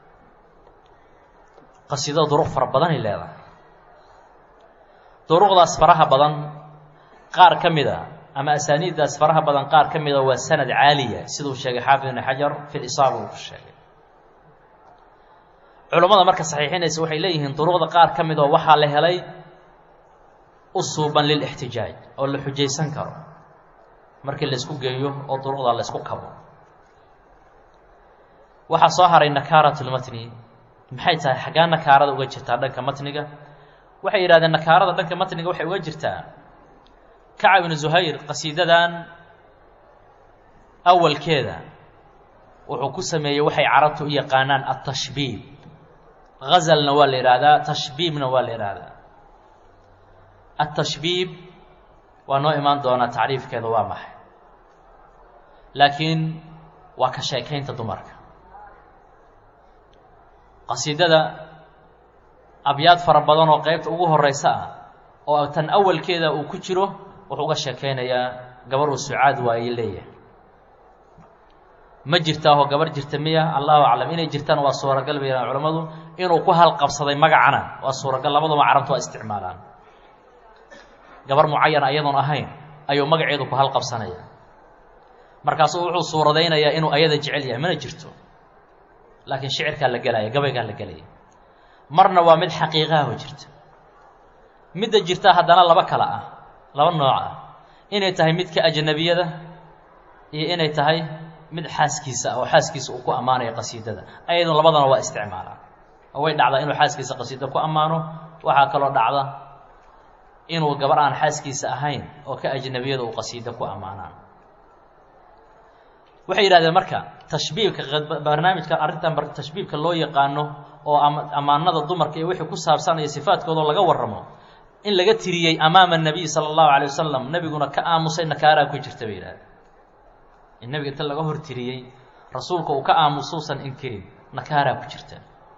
qasiidada duruq fara badanay leedahay duruqdaas faraha badan qaar ka mid a ama asaaniiddaas faraha badan qaar ka mida waa sanad caaliya siduu sheegay xaafid ibn xajar fi lisaaba uu ku sheegay culammada marka saxiixinaysa waxay leeyihiin duruqda qaar ka mid oo waxaa la helay u suuban lilixtijaaj oo la xujaysan karo markii laysku geeyo oo duruqda laysku kabo waxaa soo haray nakaaratulmatni maxay tahay xaggaa nakaarada uga jirtaa dhanka matniga waxay yidhahdeen nakaarada dhanka matniga waxay uga jirtaa kacab ibnu zuhayr qasiidadan awalkeeda wuxuu ku sameeyey waxay carabtu u yaqaanaan atashbiib gazalna waa la yidhaahdaa tashbiibna waa la yidhaahdaa atashbiib waa noo imaan doonaa tacriifkeeda waa maxay laakiin waa ka sheekaynta dumarka qasiidada abyaad fara badan oo qeybta ugu horeysa ah oo tan awalkeeda uu ku jiro wuxuu uga sheekaynayaa gabar uu sucaad waaye leeyahay ma jirtaahoo gabar jirta miya allahu aclam inay jirtaan waa suuragal bay yidhahan culammadu inuu ku halqabsaday magacana waa suuragal labaduma carabtu waa isticmaalaan gabar mucayana ayadoon ahayn ayuu magaceedu ku halqabsanaya markaasuu wuxuu suuradaynayaa inuu ayada jecel yahay mana jirto laakiin shicirkaa la gelaya gabaygaa la gelaya marna waa mid xaqiiqaho jirta midda jirta haddana laba kale ah laba nooc ah inay tahay midka ajnabiyada iyo inay tahay mid xaaskiisa ah oo xaaskiisa uu ku ammaanayo qasiidada ayadun labadana waa isticmaalaa oo way dhacdaa inuu xaaskiisa qasiida ku ammaano waxaa kaloo dhacda inuu gabar aan xaaskiisa ahayn oo ka ajnabiyada uu qasiida ku ammaanaa waxay yidhahdeen marka tashbiibka barnaamijka arrintan tashbiibka loo yaqaano oo ammaanada dumarka iyo wixii ku saabsanaya sifaadkoodao laga warramo in laga tiriyey amaama nabiy sala allahu alay wasalam nebiguna ka aamusay nakaaraa ku jirta bay yidhahdeen in nebiga inta laga hor tiriyey rasuulka uu ka aamusuusan inkirin nakaaraa ku jirta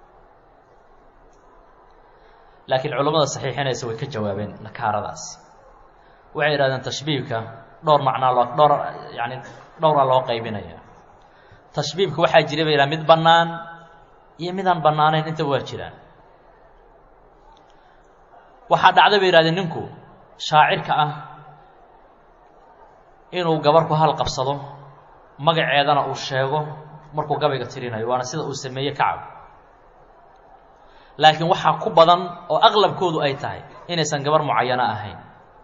laakiin culammada saxiixinaysa way ka jawaabeen nakaaradaasi waxay yidhahdeen tashbiibka dhowr macnaa loo dhowr yani dhowraa loo qaybinaya tashbiibka waxaa jira bay yidhaha mid bannaan iyo midaan bannaanayn intaba waa jiraan waxaa dhacda bay yihahdeen ninku shaacirka ah inuu gabar ku halqabsado magaceedana uu sheego markuu gabayga tirinayo waana sida uu sameeyey kacab laakiin waxaa ku badan oo aqlabkoodu ay tahay inaysan gabar mucayana ahayn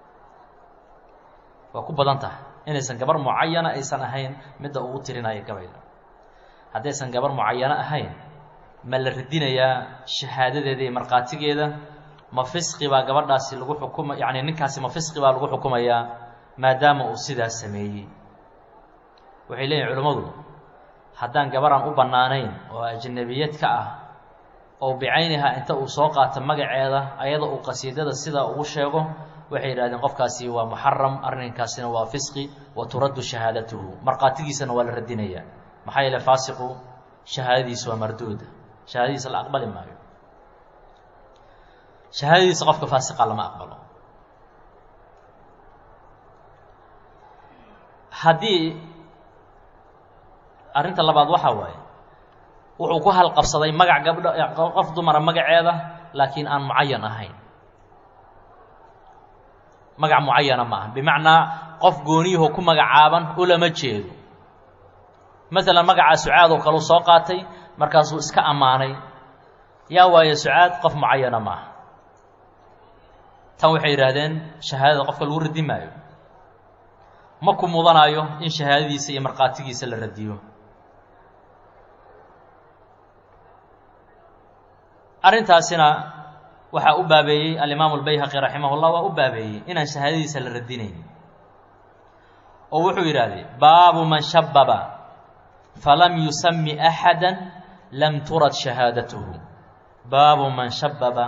waa ku badan tahay inaysan gabar mucayana aysan ahayn midda uu tirinayo gabayga haddaysan gabar mucayano ahayn ma la radinayaa shahaadadeeda iyo markhaatigeeda ma fisqi baa gabadhaasi lagu xukuma yacni ninkaasi ma fisqi baa lagu xukumayaa maadaama uu sidaas sameeyey waxay leeyihin culimmadu haddaan gabaraan u bannaanayn oo ajnabiyad ka ah oo bicayniha inta uu soo qaato magaceeda ayada uu qasiidada sidaa ugu sheego waxay yidhahdeen qofkaasi waa muxaram arrinkaasina waa fisqi wa turaddu shahaadatuhu markhaatigiisana waa la radinayaa maxaa yeele faasiqu shahaadadiisa waa marduuda shahaadadiisa la aqbali maayo shahaadadiisa qofka faasiqa lama aqbalo haddii arrinta labaad waxaa waaye wuxuu ku halqabsaday magac gabdho qof dumara magaceeda laakiin aan mucayan ahayn magac mucayana ma aha bimacnaa qof gooniyaho ku magacaaban ulama jeedo masalan magacaa sucaad oo kaleu soo qaatay markaasuu iska ammaanay yaa waaye sucaad qof mucayana ma aha tan waxay yidhaahdeen shahaadada qofka lagu radi maayo ma ku mudanaayo in shahaadadiisa iyo markhaatigiisa la radiyo arrintaasina waxaa u baabeeyey alimaamu albayhaqi raximah llah waa u baabeeyey inaan shahaadadiisa la radinayn oo wuxuu yidhahdee baabu man shababa falam yusami axada lam turad shahaadatuhu baabu man shababa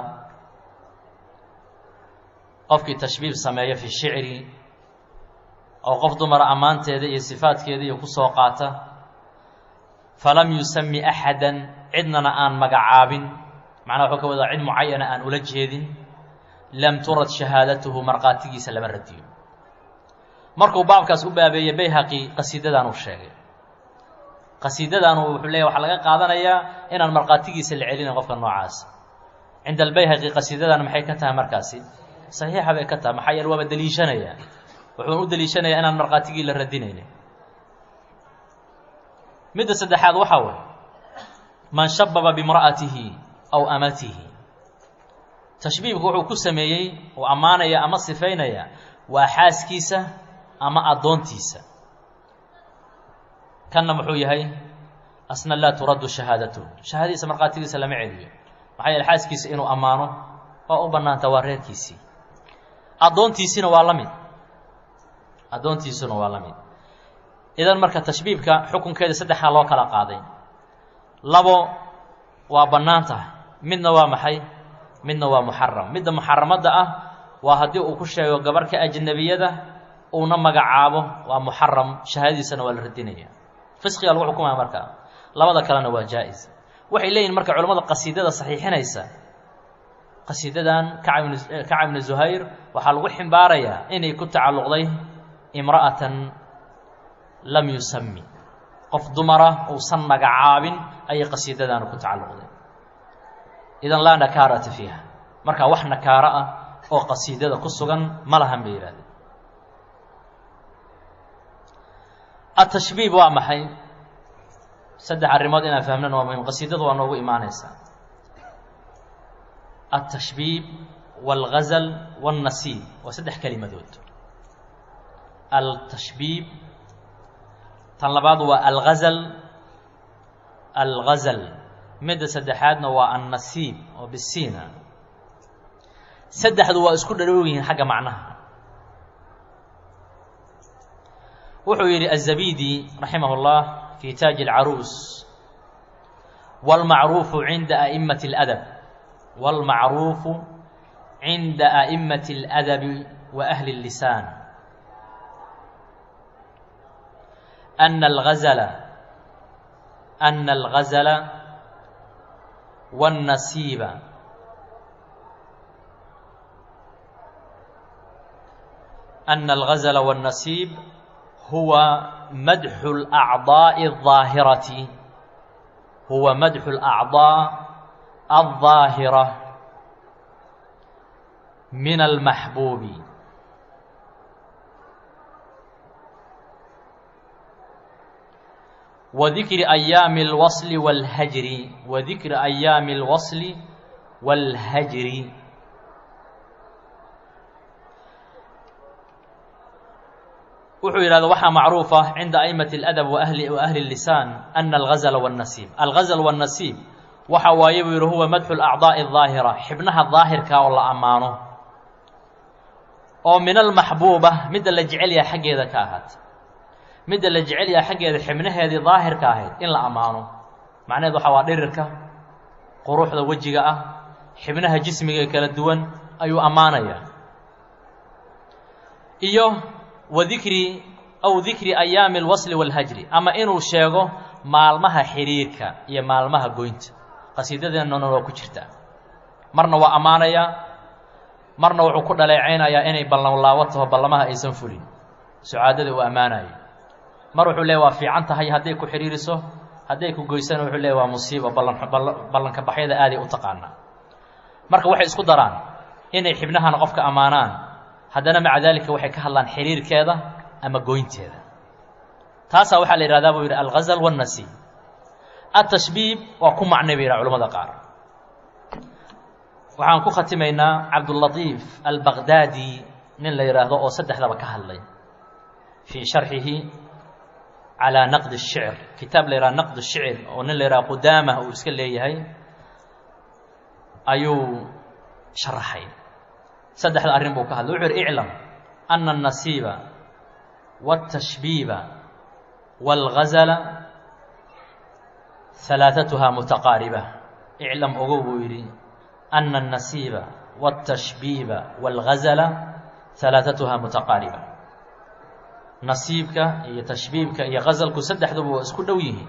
qofkii tashbiib sameeya fi shicri oo qof dumara ammaanteeda iyo sifaadkeeda iyo ku soo qaata falam yusami axadan cidnana aan magacaabin macnaa wuxuu ka wadaa cid mucayana aan ula jeedin lam turad shahaadatuhu markhaatigiisa lama radiyo markuu baabkaas u baabeeyey bayhaqi qasiidadan uu sheegay qasiidadaanu wuxuu leeyahy waxaa laga qaadanayaa inaan markhaatigiisa la celinayn qofka noocaas cinda albayhaqi qasiidadan maxay ka tahay markaasi saxiixa bay ka tahay maxaa yeele waaba deliishanaya wuxuuna u deliishanayaa inaan markhaatigii la radinaynin midda saddexaad waxaa waye man shababa bimra'atihi aw amatihi tashbiibku wuxuu ku sameeyey uu ammaanaya ama sifaynaya waa xaaskiisa ama addoontiisa kanna muxuu yahay asna laa turaddu shahaadatuhu shahaadadiisa markhaatigiisa lama celiyo maxaa yeele xaaskiisa inuu ammaano waa u bannaanta waa reerkiisii addoontiisina waa la mid addoontiisuna waa la mid idan marka tashbiibka xukunkeeda saddexaa loo kala qaaday labo waa bannaan tahay midna waa maxay midna waa muxaram midda muxaramadda ah waa haddii uu ku sheego gabarhka ajnabiyada uuna magacaabo waa muxaram shahaadadiisana waa la radinaya fisqiga lagu xukumaya markaa labada kalena waa jaa-is waxay leeyihin marka culamada qasiidada saxiixinaysa qasiidadan kacab ibn kacab ibni zuhayr waxaa lagu ximbaarayaa inay ku tacalluqday imra'atan lam yusami qof dumara uusan magacaabin ayay qasiidadaanu ku tacalluqday idan laa nakaarata fiiha marka wax nakaaro ah oo qasiidada ku sugan ma lahan bay yidhahdeen atashbiib waa maxay saddex arrimood inaan fahmnan waa muhim qasiidadu waa noogu imaanaysaa altashbiib wاlgazal wاlnasiib waa saddex kelimadood altashbiib tan labaad waa algazal algazal midda saddexaadna waa annasiib oo bisiina saddexdu waa isku dharoow yihiin xagga macnaha wuxuu yidhi الزabidi raximah اllah fi taaji اlcaruus wاlmacruufu cinda a'imaةi اladab wاlmacruufu cinda a'imaةi اladabi wa ahli الlisaan أna اlgazla أna اlgazla wالnasiiba أna اlgazla wالnasiib huwa madxu اlأcضaaءi الظaahirati huwa madxu اlأcضاء الظaahira min almaxbuubi wadikri ayaami اlwasli wاlhajri wadikri ayaami اlwasli wاlhajri wuxuu yidhahda waxaa macruufa cinda a'imaةi اladab waahli waahli الlisaan ana algazla wالnasiib algazl wالnasiib waxa waaye buu yidhi huwa madxu اlأcضaaءi الظaahira xibnaha daahirka oo la ammaano oo min almaxbuuba midda la jecel yaha xaggeeda ka ahaata midda la jecel yaha xaggeeda xibnaheedii daahirka ahayd in la ammaano macnaheed waxa waa dhirirka quruxda wejiga ah xibnaha jismiga kala duwan ayuu ammaanayaa iyo wa dikri aw dikri ayaami alwasli wاlhajri ama inuu sheego maalmaha xiriirka iyo maalmaha goynta qasiidadeennana waa ku jirtaa marna waa ammaanayaa marna wuxuu ku dhaleecaynayaa inay ballanlaawo taho ballamaha aysan fulin sucaadada uu ammaanaya mar wuxuu leeya waa fiican tahay hadday ku xidhiiriso hadday ku goysana wuxuu leeya waa musiibo ballan ballanka baxyada aaday u taqaanaa marka waxay isku daraan inay xibnahana qofka ammaanaan haddana maca daalika waxay ka hadlaan xiriirkeeda ama goynteeda taasaa waxaa la yidhahdaa buu yidhi alghazal wannasi atashbiib waa ku macnay bay yidhaha culamada qaar waxaan ku khatimaynaa cabdulatiif albaqdaadi nin la yidhaahdo oo saddexdaba ka hadlay fii sharxihi calaa naqdi الshicr kitaab la yidhaha naqd الshicr oo nin la yidhaha qudaamah uu iska leeyahay ayuu sharaxay saddexda arrin buu ka hadlay wuxuu yidhi iclam ana الnasiiba wالtashbiiba wاlgazala halaaثatuhaa mutaqaariba iclam ogow buu yidhi ana الnasiiba wالtashbiiba wاlgazala halaaثatuhaa mutaqaariba nasiibka iyo tashbiibka iyo gazalku saddexduba waa isku dhow yihiin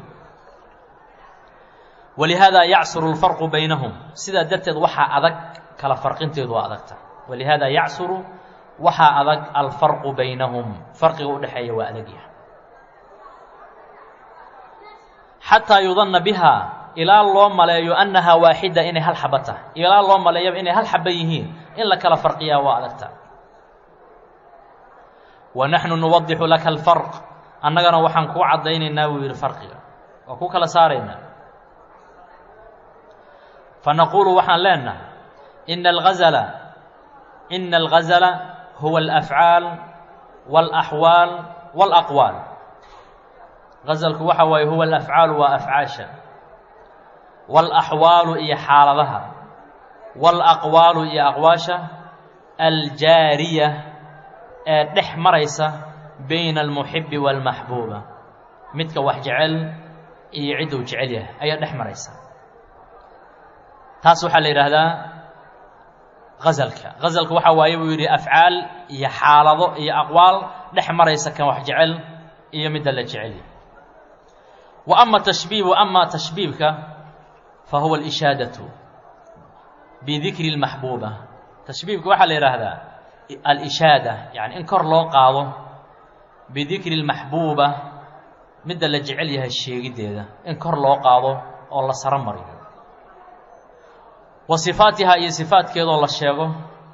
walihaada yacsuru اlfarqu baynahum sidaa darteed waxaa adag kala farqinteedu waa adagta walihaada yacsuru waxaa adag alfarqu baynahum farqiga udhexeeya waa adagyaha xataa yudanna biha ilaa loo maleeyo annahaa waaxida inay hal xaba tahay ilaa loo maleeyaba inay hal xaba yihiin in la kala farqiyaa waa adagta wa naxnu nuwadixu laka alfarq annagana waxaan kuu caddaynaynaa buu yidhi farqiga waa ku kala saaraynaa fanaquulu waxaan leenahay ina algazala ina algazala huwa alafcaal wاlaxwaal wاlaqwaal gazalku waxa waaye huwa alafcaalu waa afcaasha wاlaxwaalu iyo xaaladaha wاlaqwaalu iyo aqwaasha aljaariya ee dhex maraysa bayna almuxibi wاlmaxbuuba midka wax jecel iyo cidduu jecel yahay ayaa dhex maraysa taas waxaa la yidhaahdaa gazalka gazalka waxaa waaye buu yidhi afcaal iyo xaalado iyo aqwaal dhex maraysa kan wax jecel iyo midda la jecel yahay wa ama tashbiibu ama tashbiibka fa huwa alishaadatu bidikri اlmaxbuuba tashbiibka waxaa la yidhaahdaa alishaada yani in kor loo qaado bidikri اlmaxbuuba midda la jecel yahay sheegiddeeda in kor loo qaado oo la saro mariyo wa sifaatihaa iyo sifaadkeedoo la sheego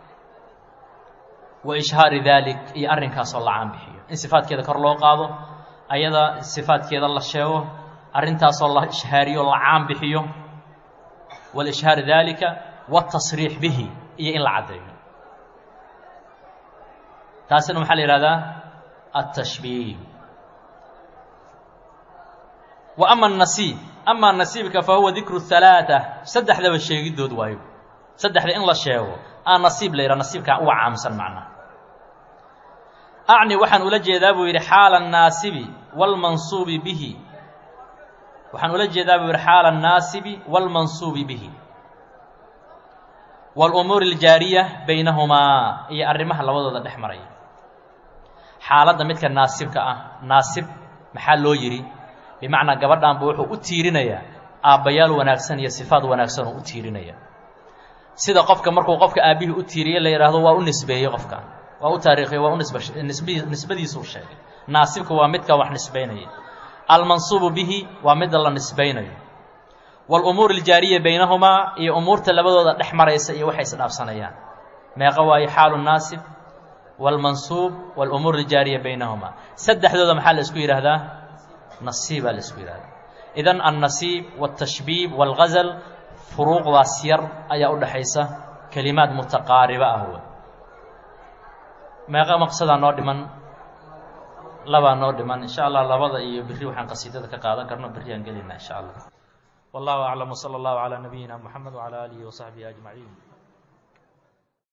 wa ishhaari daalik iyo arrinkaasoo la caanbixiyo in sifaadkeeda kor loo qaado ayada sifaadkeeda la sheego arrintaasoo la ishhaariyo la caanbixiyo walishhaari daalika watasriix bihi iyo in la caddeeyo taasina waxaa la yihahdaa altashbiih wa ama anasiib amaa nasiibka fa huwa dikru halaaa saddexdaba sheegidood waayo saddexda in la sheego aa nasiib la yidhaha nasiibkaa uga caamsan macnaha acni waxaan ula jeedaa buu yidhi xaala annaasibi waalmansuubi bihi waxaan ula jeedaa buu yidhi xaala annaasibi waalmansuubi bihi waalumuuri aljaariya baynahumaa iyo arrimaha labadooda dhex maraya xaaladda midka naasibka ah naasib maxaa loo yidhi bimacnaa gabadhanba wuxuu u tiirinayaa aabbayaal wanaagsan iyo sifaad wanaagsan oo u tiirinaya sida qofka markuu qofka aabbihii u tiiriye la yidhaahdo waa u nisbeeyey qofka waa u taariikhiye waa u nisb nisb nisbadiisuu sheegay naasibka waa midka wax nisbaynaya almansuubu bihi waa midda la nisbaynayo waalumuur aljaariya baynahumaa iyo umuurta labadooda dhex maraysa iyo waxay isdhaafsanayaan meeqa waaye xaalu naasib waalmansuub waalumuur aljaariya baynahumaa saddexdooda maxaa la isku yidhaahdaa nasiibaa la isku yidhahdaa idan annasiib wاltashbiib wاlgazal furuuqdaas yar ayaa u dhexaysa kelimaad mutaqaariba ah w meeqa maqsadaa noo dhiman labaa noo dhiman in sha allah labada iyo beri waxaan qasiidada ka qaadan karno berri aan gelinaa in sha allah wallahu aclam wsala allahu calaa nabiyina moxamed wcalaa aalihi wasaxbihi ajmaciin